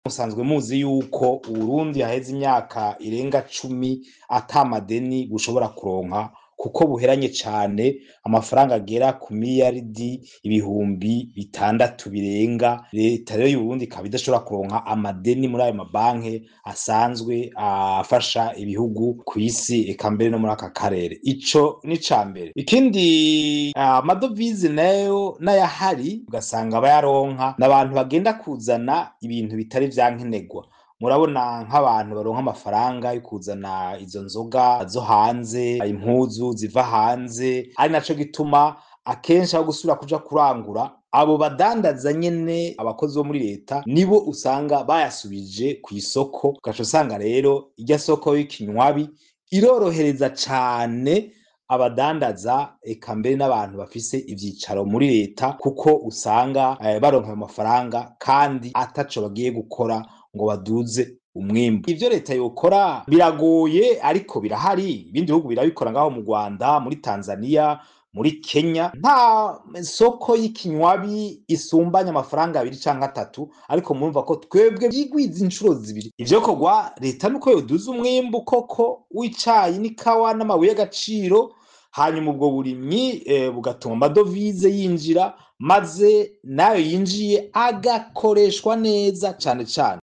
musanzwe muzi yuko uburundi haheze imyaka irenga cumi ata madeni bushobora kuronka kuko buheranye cane amafaranga agera ku miliyaridi ibihumbi bitandatu birenga leta rero y'uburundi ikaba idashobora kuronka amadeni muri ayo mabanki asanzwe afasha ibihugu kw'isi eka mbere no muri aka karere ico ni ca mbere ikindi amadovize nayo n'ayahari ugasanga abayaronka n'abantu bagenda kuzana ibintu bitari vyankenerwa murabona nk'abantu baronka amafaranga yo kuzana izo nzoga zo hanze impuzu ziva hanze ari naco gituma akenshi aho gusubira kuja kurangura abo badandaza nyene abakozi bo muri leta nibo usanga bayasubije ku isoko ugaca usanga rero irya soko y'ikinywabi irorohereza cane abadandaza eka mbere n'abantu bafise ivyicaro muri leta kuko usanga eh, baronka ayo mafaranga kandi ataco bagiye gukora ngo baduze umwimbu ivyo leta yokora biragoye ariko birahari ibindi bihugu birabikora ngaho mu Rwanda muri Tanzania muri Kenya nta soko y'ikinywabi isumbanya amafaranga abiri canke atatu ariko murumva ko twebwe vyigwiza incuro zibiri ivyo kogwa leta nuko yoduza umwimbu koko w'icayi n'ikawa n'amabuye y'agaciro hanyuma ubwo burimyi eh, bugatuma amadovize yinjira maze nayo yinjiye agakoreshwa neza cane cane